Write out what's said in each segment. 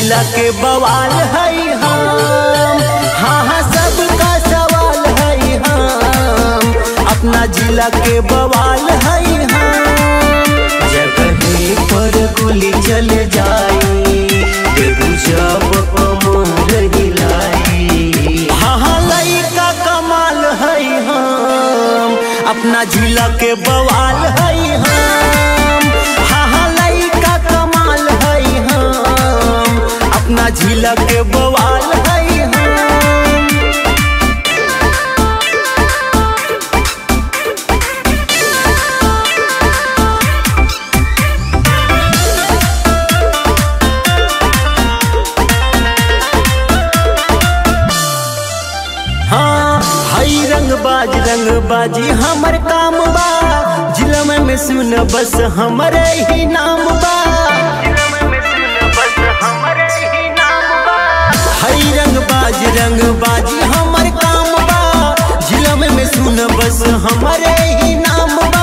जिला के बवाल है हम हाँ हाँ सबका सवाल है हम अपना जिला के बवाल है हम जगह पर गोली चल जाई देबू जब कमर हिलाई हाँ हाँ लइका कमाल है हम अपना जिला के बवाल है हम हाँ हाँ लइका कमाल है हम अपना जिला के बवाल है हम हाँ हई रंग बाज रंग बाजी हमर काम बा जिला में में सुन बस हमरे ही नाम बा हई रंग बाज रंग बाजी हमर काम बा जिला में में सुन बस हमरे ही नाम बा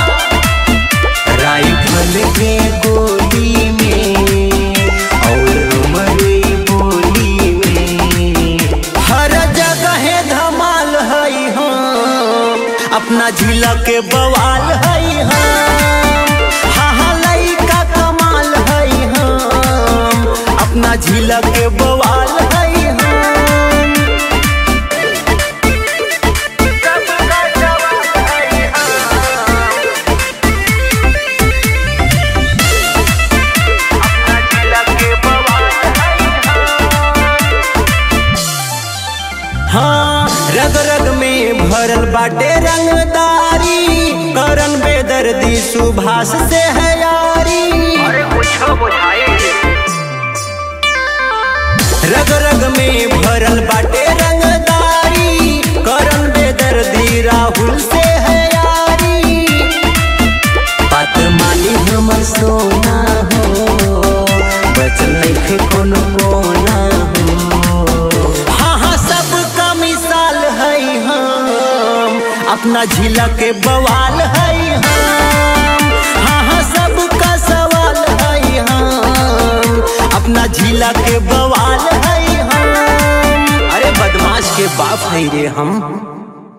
राइफल के गोली में और हमरे बोली में हर जगह धमाल है हम अपना जिला के बवाल है हम हाँ हाँ लइका कमाल है हम अपना जिला के बवाल है हम सबका जवाब है हम अपना जिला के बवाल हाँ रग रग में भरल बाटे रंगदारी करन बेदर्दी सुभाष से है यारी रग रग में भरल बाटे रंगदारी करन बेदर्दी राहुल से है यारी बात मानी हमर सोना हो बचल नइखे कोनो कोना हो हाँ हाँ सबका मिसाल है हम अपना जिला के बवाल है हम हाँ हाँ सबका सवाल है हम अपना जिला के बवाल है हम अरे बदमाश के बाप है रे हम